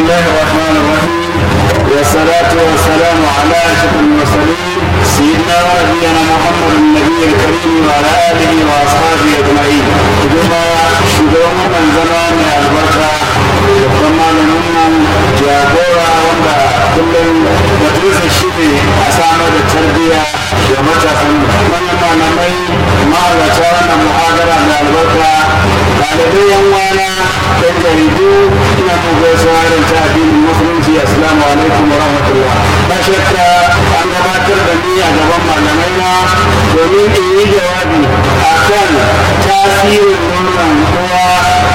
الله الرحمن الرحيم والصلاة والسلام على أشرف المرسلين سيدنا ونبينا محمد النبي الكريم وعلى آله وأصحابه أجمعين ثم شكرا من زمان البركة وكما لنمنا جابورا وندا كل مدرسة الشيء أسامة التربية ومتى من ما نمي ما لتوانا محاضرة البركة ɗalibai yan wana ɗan jaridu ina mu gaisuwa da ta addinin musulunci assalamu alaikum wa rahmatullah ba shakka an gabatar da ni a gaban malamai na domin in yi jawabi akan tasirin nonon uwa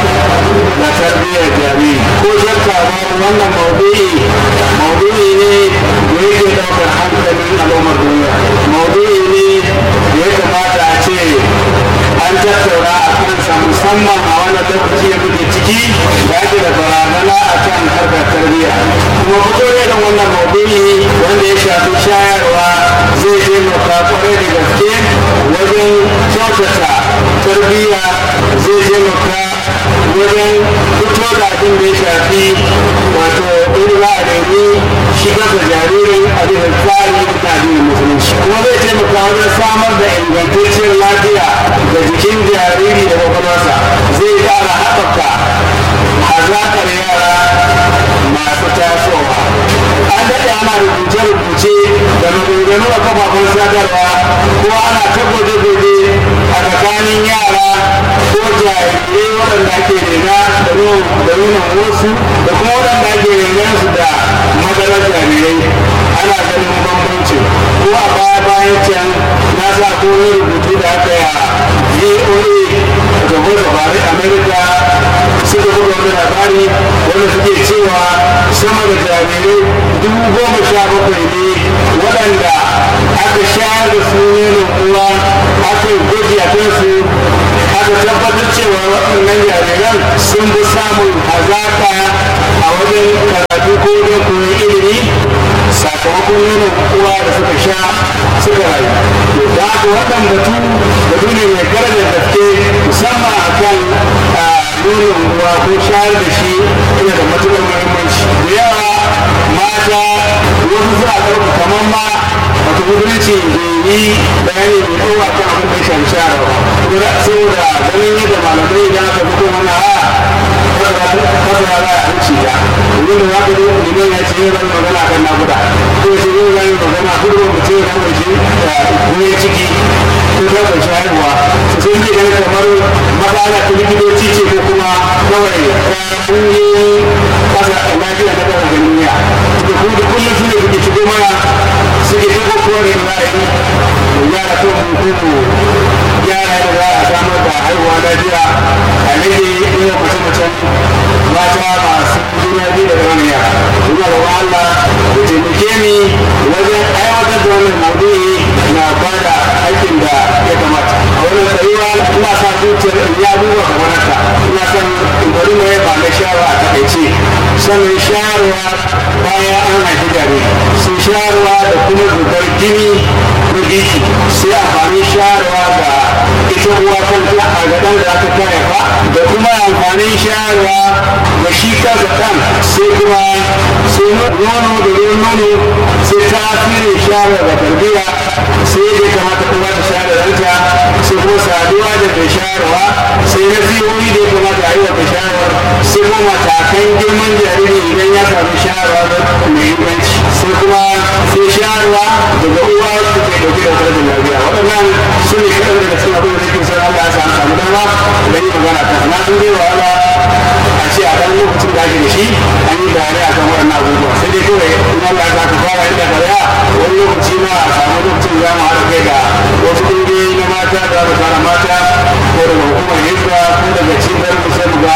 da tarbiyyar jariri ko shakka ba wannan maudu'i maudu'i ne da yake ɗaukar hankalin al'ummar duniya maudu'i ne da ya kamata a ce an tattauna a kansa musamman a wannan lokaci da muke ciki da ake da barazana a kan harkar tarbiyya kuma fito da wannan maudu'i wanda ya shafi shayarwa zai taimaka kwarai da gaske wajen kyautata tarbiyya zai taimaka wajen fito da abin da ya shafi wato in za a nemi shigar da jaririn a bisa tsari da addinin musulunci kuma zai taimaka wajen samar da ingantacciyar lafiya da jikin jariri da kwakwalwarsa zai ƙara haɓaka hazaƙar yara masu tasowa an daɗe ana rubuce-rubuce da maganganu a kafafen sadarwa ko ana ta gwaje-gwaje a tsakanin yara ko jarirai waɗanda ake rena da nunan wasu da kuma waɗanda ake renon su da madarar jarirai ana ganin bambanci ko a baya bayan can na sa ko rubutu da aka yi voa da voice of america suka buga wani labari wanda suke cewa sama da jarirai dubu goma sha bakwai ne waɗanda aka shayar da su nonon uwa aka yi gwaji a kansu aka tabbatar cewa waɗannan jariran sun fi samun hazaƙa a wajen karatu ko don koyon ilimi sakamakon nonon uwa da suka sha suka rayu to da haka wannan batu batu ne mai darajar gaske musamman a kan nonon uwa ko shayar da shi yana da matuƙar muhimmanci da yawa mata wasu suna ɗauka kamar ma wato musulunci bai yi bayani mai ɗauka kan abin da ya shafi shayarwa ba saboda ganin yadda malamai idan aka fito mana a fasara za a hanci ta domin da za ka zo liman ya ce yin zan magana kan nakuda ko shi yin zan magana kudu ba ce ya kawai shi goye ciki ko ta ƙarshe haihuwa su sun ke ganin kamar matsala ta likitoci ce ko kuma kawai ta ƙungiyoyin ƙasa lafiya ta ƙasa duniya da kuma da kullum su ne suke shigo mana suke shigo kuwa da ra'ayi da yara to mu ko yara da za a samar da haihuwa lafiya a rage yawan mace-macen mata masu juna biyu da wani yara ina da Allah da taimake ni wajen aiwatar da wannan maudu'i na bada aikin da ya kamata a wannan tsayuwa ina sa zuciyar in ya duba kamar haka ina son in bari mai ba na shawara a takaice sannan shayarwa bayan an haifi jariri sun shayarwa da kuma zubar jini na biki sai amfani shayarwa ga ita uwa kanta a ga ɗan da aka kaya ba da kuma amfanin shayarwa ga shi kansa ɗan sai kuma sai nono da ruwan nono sai tasirin shayarwa ga tarbiyya sai ya kamata kuma ta shayar da ɗanta sai kuma saduwa da mai shayarwa sai na ziyoyi da ya kamata a yi wa mai shayarwa sai kuma matakan girman jariri idan ya samu shayarwa mai inganci sai kuma sai shayarwa daga uwa su ke dauke da kula da lafiya waɗannan su ne kaɗan daga cikin abin da nake son Allah ya samu samu dama da yi magana ta na sun zai wahala a ce a ɗan lokacin da ake da shi an yi bayanai a kan waɗannan abubuwa sai dai kawai in Allah ya saka fara inda kariya wani lokaci ma a samu lokacin za mu haɗa kai da wasu ƙungiyoyi na mata da za fara mata ko daga hukumar hizba ko daga cibiyar mu sai mu ga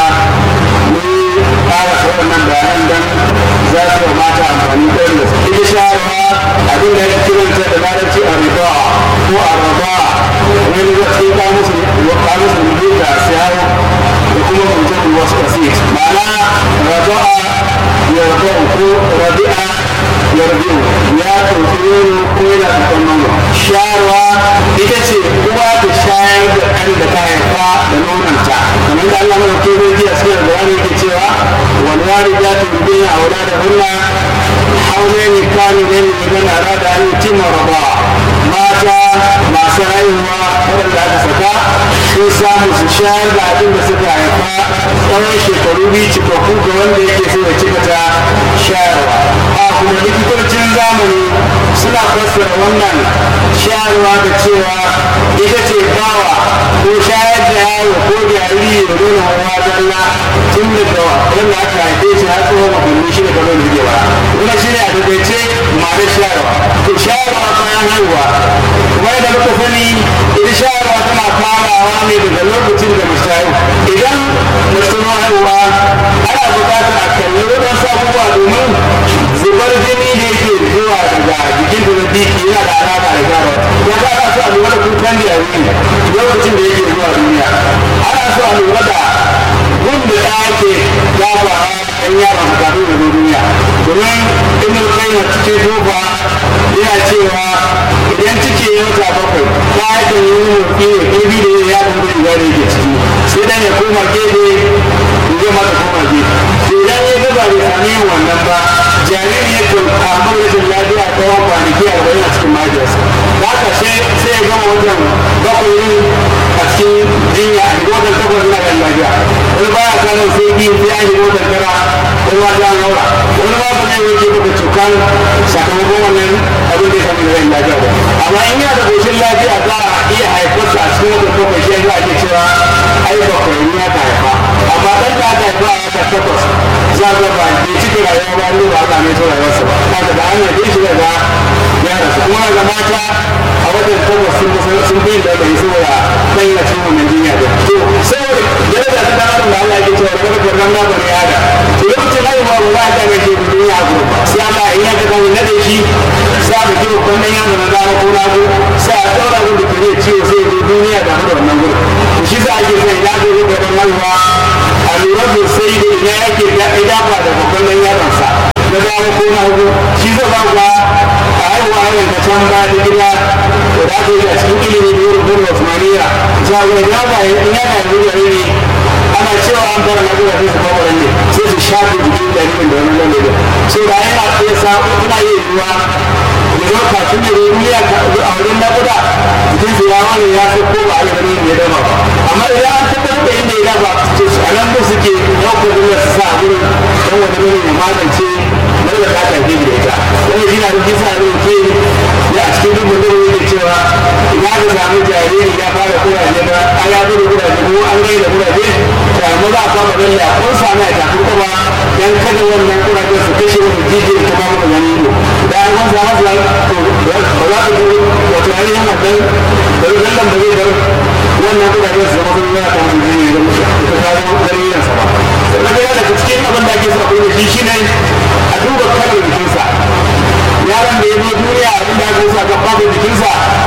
mun ƙara waɗannan bayanan dan za su yi mata amfani da wanda su ita shayarwa abin da ya kiranta da larabci a riba ko a raba wani wasu ka musu ka musu rubuta siyawo da kuma mutum wasu kasit ma'ana raba'a ya raba'u ko rabi'a ya rabi'u ya ɗauki nono ko yana ɗaukar nono shayarwa ita ce uwa ta shayar da والوالدات يرضين أولادهن حولين كاملين لمن أراد أن يتم الرضاعة mata masu haihuwa waɗanda aka saka sun samu su shayar da abin da suka haifa tsawon shekaru biyu cikakku ga wanda yake so ya cika ta shayarwa a kuma likitocin zamani suna fassara wannan shayarwa da cewa ita ce bawa ko shayar da yaro ko jariri da nuna hawa zalla tun daga wanda aka haife shi har tsohon makonni shi da kamar da ba wannan shi ne a takaice ma'anar shayarwa to shayarwa bayan haihuwa kuma yadda muka sani ita shayarwa tana farawa ne daga lokacin da mace haihu idan mace ta haihuwa ana buƙatar a kalli waɗansu abubuwa domin zubar jini da yake zuwa daga jikin da na biki yana da alaƙa da shayarwa ya ga ana so a lura da kukan da yaro lokacin da yake zuwa duniya ana so a lura da gun da ɗaya ke dafawa ɗan yaron su kafin da zo duniya domin in kai na cikin tofa yana cewa idan ciki ya wata bakwai ta haka yi motsi ne ƙarfi da ya yaɗa wani riga da yake ciki sai dan ya koma gefe ya mata koma gefe to idan ya ga ba bai sami yin wannan ba jariri ya kan samu rashin lafiya tsawon kwanaki arba'in a cikin mahaifiyarsa da haka sai ya gama wannan bakwai yin a cikin jinya a shigo wannan takwas na kan lafiya wani baya samun sai biyu sai an shigo wannan tara wani ma ta haura wani ma ba zai wanke maka cukan sakamakon wannan abin da ya sami rashin lafiya ba amma in yana da koshin lafiya za a iya haifarsa a cikin wata bakwai shi yasa ake cewa ai bakwai ne ya haifa amma ɗan da aka haifa a wata takwas za a ga ba bai cika rayuwa ba ne ba aka mai to rayuwarsa ba haka da an haife shi daga ya rasu kuma daga mata a watan takwas sun sun fi da bai saboda ɗan yana cikin wannan jinya da to saboda daraja ta ɗan adam da Allah ya cewa daga karnan na bari yada to lokacin haihuwa ba za a ta gaishe da duniya ko sai Allah in ya ka kan nade shi sa da kiwo kwanan yaro na dama ko na sai a ɗaura abin da ke ciwo sai ya zo duniya da da wannan gudu to shi za a ke sai ya zo da ɗan haihuwa a lura da sai da ina yake da idafa da kwanan yaronsa na dama ko na hagu shi zai ba ga a haihuwa hanyar da can ba da gida da da aka yi a cikin ilimi da yin rubutun Osmaniya za a ga ya ba in yana da jariri ana cewa an fara naguda sai su kwakwa ne sai su shafe jikin jaririn da wani lalle so da yana iya sa ina iya yiwuwa ya zo kafin da ya yi a wurin naguda jikin su ya wani ya fi ko ba a yi ganin ya dama ba amma idan an tabbatar da inda ya dafa to a nan da suke ɗaukar duniya su sa a wurin don wani mini ya magance mai da ta tafi da ita wani shi na da kisa ne ke ya a cikin duk mutum ne cewa ina ka samu jariri ya fara kuraje ba an ya fi da kuraje ko an gai da kuraje to amma za a kama lalle a kun sami a tafi kuma dan kada wannan kuraje su kashe wani jijiyar ta ba maka gani ido da an kun samu su to ba za ku ji wato ainihin wannan bari lallan ba zai bar wannan kuraje su zama sun yana kan jini da musu ita ta zama gani yansa ba sannan da daga cikin abin da ake sa kuma shi shine a duba kalar jikinsa yaron da ya zo duniya abin da aka sa ga babu jikinsa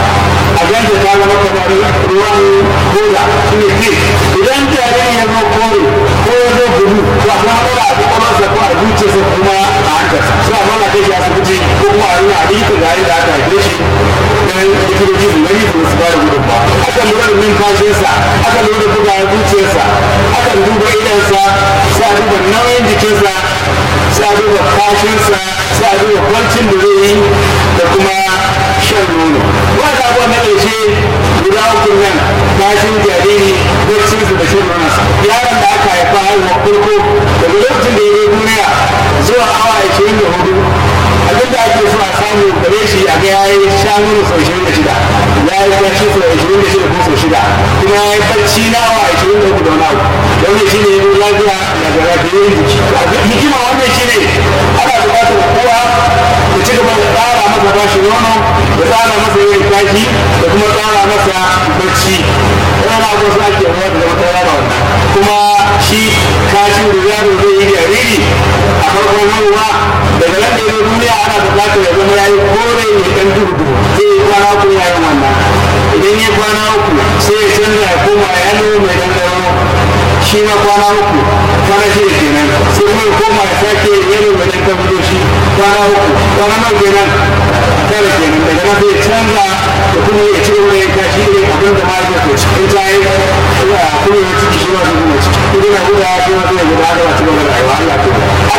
a ganta ta zama kamar ruwan koda shi ne ke idan jariri ya zo kore ko ya zo gudu to a kuma mara a kwakwalwarsa ko a zuciyarsa kuma a hankarsa su a mana kai shi asibiti ko kuma a nuna a likita ga yadda aka haife shi dan likitoci su gani su su bada gudun ba aka lura da numfashinsa aka lura da bugawar zuciyarsa aka duba idansa sai a duba nauyin jikinsa sai a duba kashinsa sai a duba kwancin da zai yi da kuma shan nono wanda abuwa na ƙarshe guda uku nan kashin jariri barcinsa da shan nononsa yaron da aka haifa haihuwa farko daga lokacin da ya yi duniya zuwa awa ashirin da hudu abin da ake so a samu gare shi a ga yayi sha nono sau ashirin da shida ya yi barci sau ashirin da shida ko sau shida kuma ya yi barci na awa ashirin da uku da wani abu wannan shi ne ya zo lafiya daga lafiyayyen jiki hikima wannan shi ne ana buƙatar kowa da ci gaba da tsara masa bashi nono da tsara masa yin kashi da kuma tsara masa bacci wannan abu su ake yawa da zama tsara wannan kuma shi kashi da yaro zai yi jariri a farkon haihuwa daga nan da ya duniya ana buƙatar ya zama ya yi kore mai ɗan duhu duhu zai yi kwana uku ya yi wannan idan ya kwana uku sai ya canza ya koma yalo mai ɗan ɗaro shi ma kwana uku kwana shida kenan sai kuma ya koma ya sake yalo mai ɗan ɗaro shi kwana uku kwana nawa kenan tara kenan daga nan sai ya canza da kuma ya ci gaba da yanka shi ne abin da ma ya ci in ta yi kuma ya ciki shi ma zai kuma ciki idan na guda shi ma zai guda da ci gaba da rayuwa Allah ke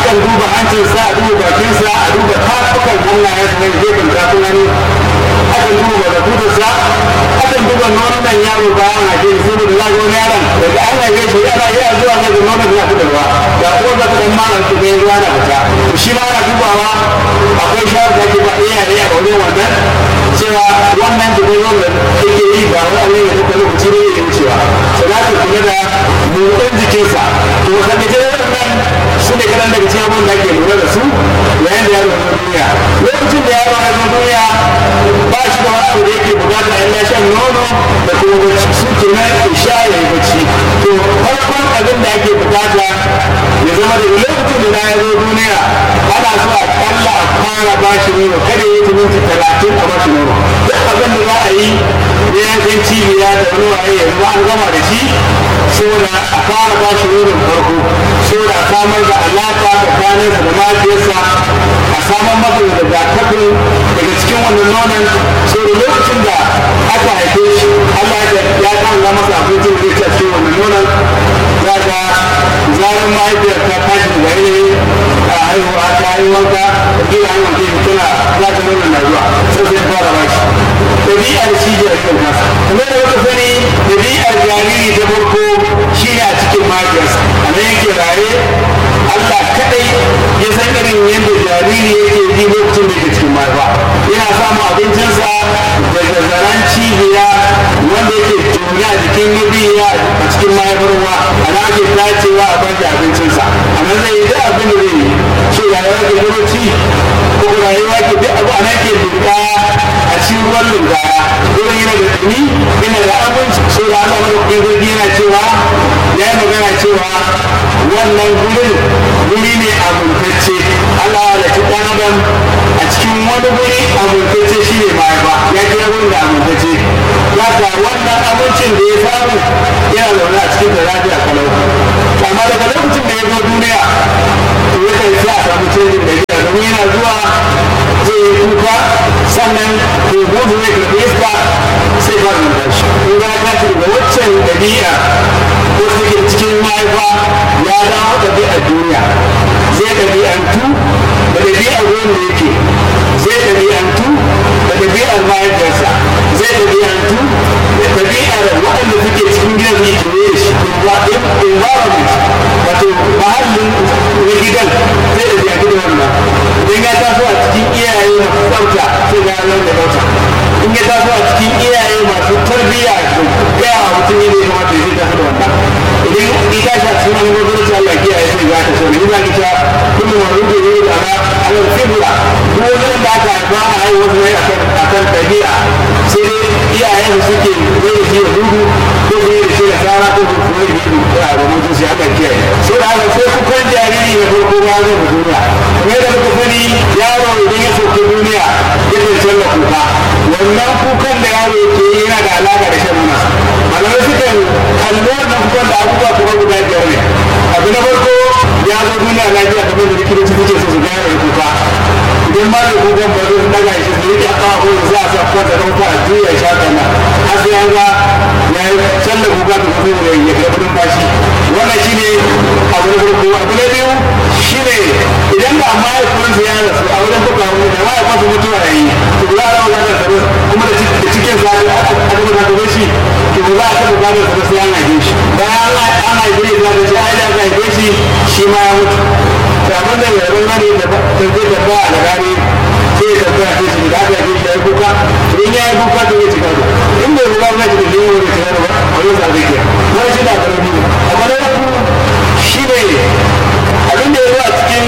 akan duba hancinsa a duba bakinsa a duba tafukan hannayensa na gefen tafin hannu akan duba barakutarsa akan duba nonon yaro bayan haife shi saboda za ga wani yaron daga an haife shi ana iya zuwa ga da nonon na fitarwa ga uwar da ta dan mara su ga ruwa na fita to shi ma ana dubawa akwai shawar da ake ba iyaye a wajen wannan cewa wannan da zai wanda yake yi ba wani ne da lokaci ne ya wucewa sai za ka kula da motsin jikinsa to kan da wannan su ne kadan daga cikin abin da ake lura da su yayin da yaro ya duniya lokacin da yaro ya duniya ba shi da wani da yake bukata in ya shan nono da kuma bacci su ke nan isha ya yi bacci to farkon abin da ake bukata ya zama da lokacin da ya zo duniya ana so a kalla a fara ba shi nono kada ya yi minti talatin a ba shi nono duk abin da za a yi ne yankan cibiya da wani waye yanzu an gama da shi saboda a fara ba shi nonon farko saboda a samar da alaka tsakaninsa da mafiyarsa a samar masa da rigakafin daga cikin wannan nonon saboda lokacin da aka haife shi Allah ya kanga masa abincin da zai ci wannan nonon za ka zarar mahaifiyar ta tashi daga yanayi a haihuwa ta yi wanka da gina hanyar ke tana za ta nonon na zuwa sai sai fara ba shi ɗabi'ar shi jaririn nasa kuma da wata sani ɗabi'ar jariri ta farko shi ne a cikin mahaifiyarsa a nan yake raye Allah kaɗai ya san irin yadda jariri yake ji lokacin da yake cikin mahaifa yana samun abincinsa daga zaren cibiya wanda yake tuni a jikin yabiya a cikin mahaifar ruwa a nan ake tacewa a bashi abincinsa a nan zai yi duk abin da zai yi ce rayuwa ke lokaci ko rayuwa ke duk abu a nan ke duka a cikin ruwan lungaya wurin yana da tuni yana da abinci so da Allah madaukakin sarki yana cewa ya yi magana cewa wannan gurin guri ne abuntacce Allah ya halitta ɗan adam a cikin wani guri abuntacce shi ne mahaifa ya kira gurin da abuntacce ya ga wannan abincin da ya samu yana zaune a cikin da lafiya kalau amma daga lokacin da ya zo duniya to ya kai sai a samu canjin da ya domin yana zuwa zai yi kuka sannan ko gudu zai karɓi iska sai ba zuwa shi in ga ta ce daga waccan ɗabi'a ko suke cikin mahaifa ya dawo ɗabi'ar duniya zai ɗabi'antu da ɗabi'ar ruwan da yake zai ɗabi'antu da ɗabi'ar mahaifiyarsa zai ɗabi'antu da ɗabi'ar waɗanda suke cikin gidan da yake da shi environment wato mahallin na gidan zai ɗabi'antu da wannan idan ya taso a cikin iyaye masu tsafta sai ga yanar da tsafta in ya taso a cikin iyaye masu tarbiyya da gaya wa mutum yadda ya kamata ya taso da wannan idan ita shi a cikin wani gwamnati Allah ya kiyaye sai za ta so ne ina kita kullum wani rubuce ne da ana ana fibula ko wani da aka haifa a haihuwa su ne a kan tabi'a sai dai iyayen su suke zai da shi da dudu ko zai da shi da tsara ko su zai da shi da mutum sai Allah kiyaye sai da haka sai kukan jariri na farko ma zai fi duniya kuma yadda muka sani yaro idan ya sauke duniya ya ke canza kuka wannan kukan da yaro ke yi yana da alaƙa da shan nuna malamai sukan kalli wannan kukan da abubuwa kuma guda biyar ne abu na farko ya zo duniya lafiya kamar da likitoci suke so su gane da kuka idan ma da kukan ba zai daga shi su rike aka ko za a sa kwanta don fa a juya shi haka nan har sai an ga ya yi canza kuka da kuma ya yi ya kudin bashi wannan shine abu na farko abu na biyu shine idan da mahaifinsa ya rasu a wajen kuka wani da mahaifinsa mutuwa ya yi to za a rama gadar sa kuma da cikin sa aka aka da shi to za a taɓa gadar sa sai an haife shi bayan an haife shi za ka ce ai da aka haife shi shi ma ya mutu to abin da yaron gani da zai tabbaya da gani sai ya tabbaya sai shi da aka haife shi ya yi kuka to in ya yi kuka to ya ci gado in bai kuka ba shi da zai yi wani ci gado ba a wani sa zai ke wani shi da karami ne abu na uku shi ne abin da ya zo a cikin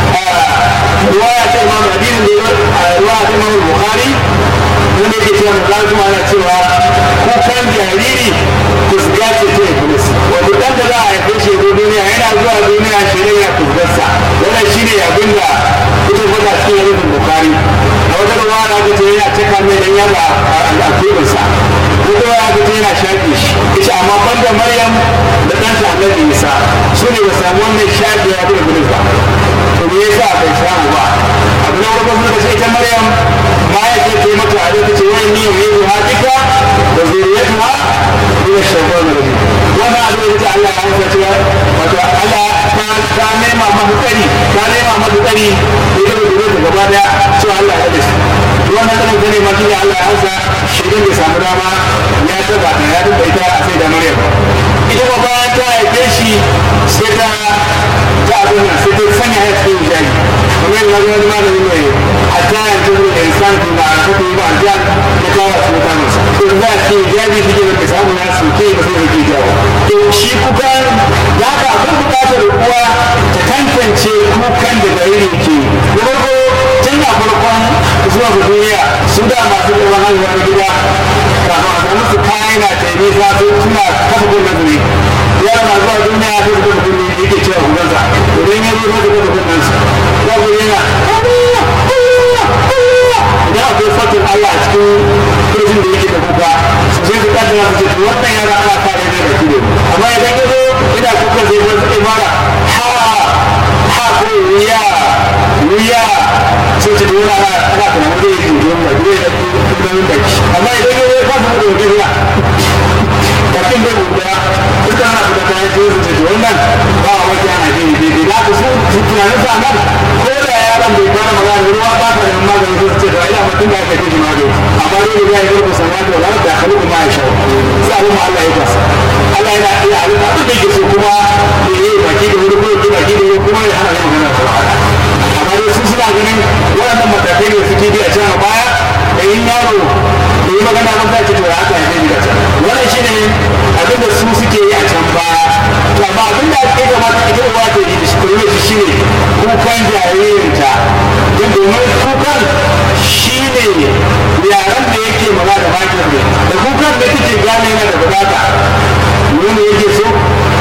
ruwaya ta imam hadisin da ya zo ruwaya ta imam bukhari wanda yake cewa manzon kuma ana cewa kukan jariri kusga ce ta iblis wato dan da za a haife shi zo duniya yana zuwa duniya shi ne ya kusgarsa wannan shine abin da ita faɗa cikin hadisin bukhari a wata ruwaya da aka ce yana cika mai dan yaba al'aqibinsa ko kuma aka ce yana shaƙe shi ita amma banda maryam da ɗanta annabi isa su ne ba samu wannan shaƙe ya da iblis ba to me yasa bai samu ba abu na farko suka ce ita maryam ma ya ce ce mata a lokaci wani ni yau yi hadika da zuriyatuha ila shaytan rajim wannan abin da Allah ya hanta cewa wato Allah ta ta nema mahu kari ta mata tsari da ya gaba ta gaba daya cewa Allah ya da shi wannan tsarin ta ne ma shine Allah ya hausa shaidan bai samu dama ya taba ta ya taba ita a sai da Maryam ita ba bayan ta haife shi sai ta ta abin nan sai ta sanya ya cikin hijabi kamar yadda wani malami mai hatta yanzu da insan ku ba a kafa yi ba a jan ya kawo a cikin kamunsa to za a ce hijabi shi ke da samu na suke ba sai yake jawo to shi kukan ya ka akwai bukatar uwa ta tantance kukan da jariri ke na farko tun a farkon zuwa ga duniya su da masu ɗauran haihuwa na gida kafin a samu su kayan na taimi za su suna kafa gun nazari yaro na zuwa duniya sai su kafa gun yake cewa kukansa idan ya zo sai su kafa gun su za ku yana idan akwai fatin Allah a cikin kirjin da yake da kuka su sai su kaddara su ce to wannan yara ana fara ne da kido amma idan ya zo ina kuka zai zo su mara ha ha ko wuya wuya sai ce dole ana ana tunanin zai yi don da zai da tunanin da shi amma idan ya zo ya fasa da wani ruwa bakin bai guda duka ana fita ta yi sai su ce wannan ba a wajen ana gini daidai da ku su tunanin sa nan ko da yaron bai fara magana ruwa ba ta da magani sai su ce da ina mutum da aka kai shi magani amma dole ya yi rubuta sana da wani da kalu kuma ya shawo sai abin ma Allah ya kwasa Allah yana iya abin abin da yake so kuma da yi baki da wuri ko ya baki da wuri kuma ya hana yin magana da wahala amma dai su suna ganin waɗannan matakai da suke bi a can a baya da yin yaro da yi magana mun zaki to ya haka ya zai da can wannan shi ne abin da su suke yi a can baya to amma abin da ake kamata ita uwa ta yi da shi kuma shi ne kukan jaririnta don domin kukan shi ne yaran da yake magana da bakin ne da kukan da take gane yana da bukata wani yake so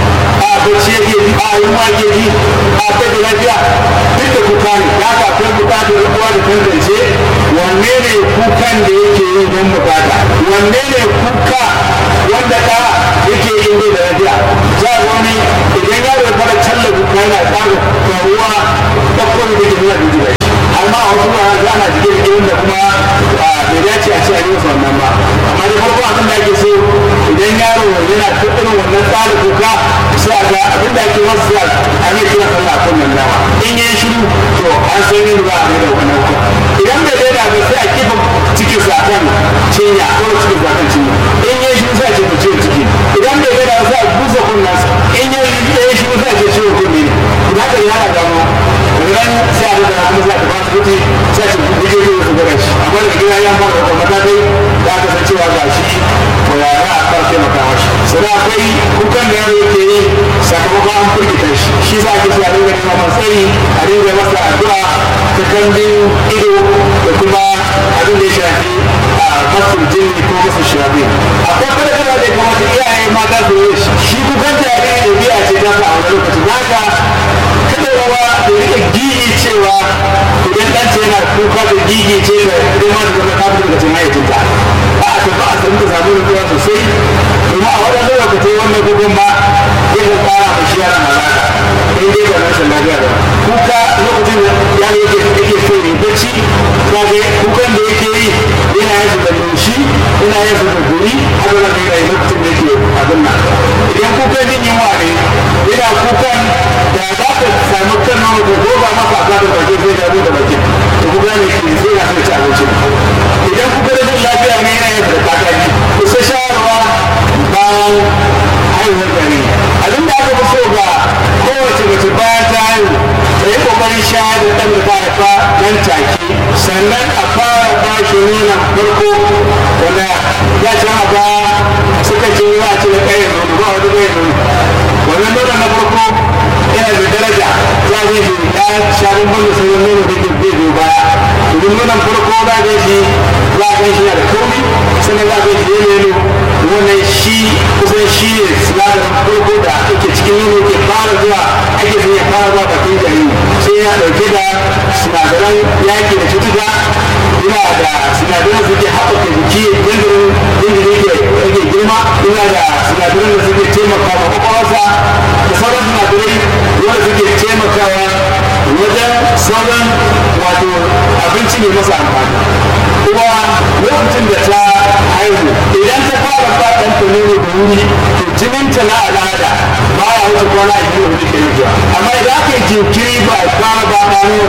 a bacci yake ji a yi ma yake ji a kai da lafiya duk da kuka ne ya ka akwai bukatar uwa da tantance wanne ne kukan da yake yi don bukata wanne ne kuka wanda ka yake yi bai da lafiya za a wani idan yaro ya fara challa kuka yana tsara karuwa bakwai da ke nuna da shi amma a wasu ba za na jike da wanda kuma bai dace a ce a yi wasu wannan ba amma da farko abin da ake so idan yaro yana ta irin wannan tsari kuka sai a ga abin da ake wasu sai a yi kira sallah a kan dama in yi shiru to an san yin ba a mai da wannan kuka idan bai daina ba sai a kifa cikin sa kan cinya ko cikin sa kan cinya in yi shiru sai a ce mu ciwon ciki idan bai daina ba sai a busa kunnan in yi shiru sai a ce ciwon kunne ne idan haka yana gano ran sai a da kuma za ta ba su kuɗi sai su guje ne su gura shi amma da gida ya fara da matakai da aka san cewa ga shi ko ya ra a kan taimaka mashi sai akwai kukan da yaro yake yi sakamakon an firgita shi shi za a ke so a dinga nema matsari a dinga masa addu'a ta kambin ido da kuma abin da ya shafi a masu jini ko masu shafi akwai kada kada da kamata iyaye mata su yi shi kukan jariri da biya ce ta a wani lokaci naka kada yawa da rika gigi cewa idan ɗan ce yana kuka da gigi ce da idan ma da zama ta fi daga cin hayyacinta a a tafi a san da samu nutsuwa sosai domin a waɗannan lokacin wannan gugun ma zai ga ƙara ma shi yaran halaka in dai ba rashin lafiya ba kuka lokacin da yaro yake yake so ya bacci ka ga kukan da yake yi yana yin su da laushi yana yin su da guri haka na kai lokacin da yake abin nan idan kukan jin yunwa ne yana kukan da za ka samu kan nono ko goga maka ka da baki sai da da baki to kuka ne ke sai na so ci abinci idan kuka da jin lafiya ne yana yin da kakaki ku sai shawarwa bayan haihuwar gari abin da aka fi so ga kowace mace bayan ta haihu ta yi kokarin shayar da ɗan da ta haifa nan take sannan a fara ba shi nonon farko wanda ya ci a ba suka ce za a ci da ƙayyar nono ba wani ƙayyar nono wannan nonon na farko yana da daraja za a yi ya sha bambam da sauran nono da ke bai biyu baya domin nonon farko za a shi za a gan shi da kauri sannan za a gan shi yelo wannan shi kusan shi ne sinadarin farko da ake cikin nono ke fara zuwa ake son ya fara zuwa bakin jariri sai ya ɗauke da sinadaran yaƙi da cutuka yana da sinadaran da suke haɓaka jiki jinjirin jinjiri ke rage girma yana da sinadaran da suke taimaka ma kwakwalwarsa da sauran sinadarai wanda suke taimakawa wajen sauran wato abinci mai masa amfani kuma lokacin da ta haihu idan ta fara faɗan ta nono da wuri to jininta na al'ada ba ya wuce kwana a biyu da ke zuwa amma idan aka yi jinkiri ba a fara ba ta nono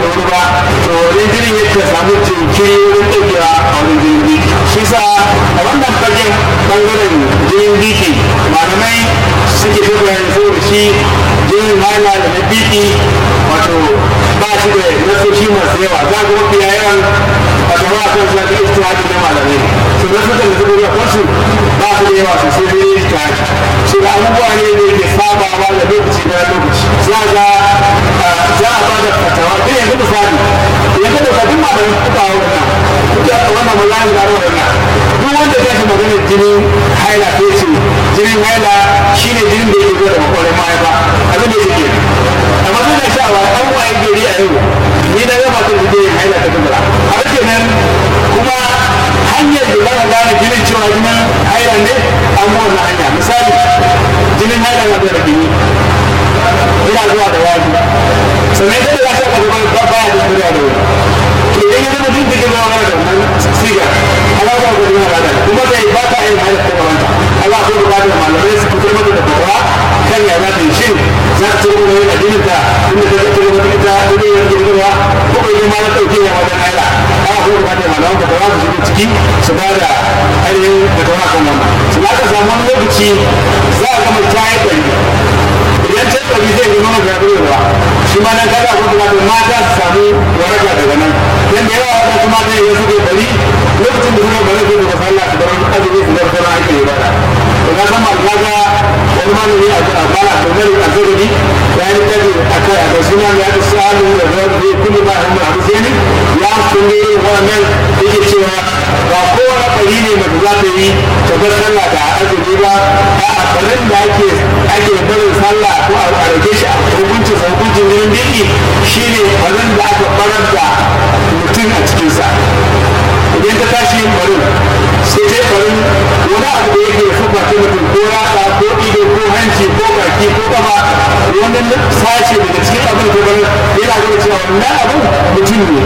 wuri ba to wajen jinin yake samu jinkiri wurin ɗaukewa a wurin jinin biki shi sa a wannan fagen ɓangaren jinin biki malamai suke fi bayan saboda shi jinin hala da na biki wato ba shi da nasoshi masu yawa za ga mafi yawan wato ba a kan sa da istihadi na malamai to nasosin da suka zuwa kansu ba su da yawa sosai sai dai istihadi shi da abubuwa ne da yake sabawa da lokaci na lokaci za ga za a ba da fatawa ta yanzu misali yanzu da kafin malamin kuka hau wannan kuka wannan malamin da hau wannan duk wanda zai shi maganar jinin haila ko ce jinin haila shine jinin da yake zuwa da makwarin mahaifa abin da yake amma suna sha'awa an waye gari a yau ni na gama ta da yin haila ta kubura har kenan kuma hanyar da za ka gane jinin cewa jinin haila ne an mu wannan hanya misali jinin haila na da gini ina zuwa da wani sannan sai da za ka ga ba ba da kuriya da wani to idan ya zama duk da gaba da wannan siga Allah ba ku jinin haila kuma zai ba ta yin haila ta gabanta Allah ko ba da malamai su fitar mata da fatawa kan ya za ta yi shin za ta ci gaba da jinin ta inda ta ci gaba da ita da yin girgiwa ko bai ma na dauke ya wajen haila Allah ko ba da malaman fatawa su shiga ciki su ba da ainihin fatawa kan wannan su za ka samu wani lokaci za a gama ta yi ɗari idan ta ɗari zai zama na gaɓar ruwa shi ma nan kaga ko kuma mata su samu waraka daga nan dan da yawa wasu mata ne suke ɗari lokacin da suka bari su daga sallah su bar azumi su bar sauran ake ibada to na san malaka ga wani malami a bala to mali a zurbi ya yi tabi a kai a kai suna ya ta salu da zai zai kullu ba hin abu sai ne ya sun ne wannan yake cewa ba kowane ɗari ne mace za ta yi ta bar sallah da azumi ba a barin da ake ake barin sallah ko a rage shi a hukuncin sa hukuncin jinin biki shine barin da aka barar da mutum a cikinsa idan ta tashi yin barin sai ta barin wani abu da yake sufa ta mutum ko rasa ko ido ko hanci ko baki ko kafa wannan sashe daga cikin abin da barin yana gwada cewa wannan abin mutum ne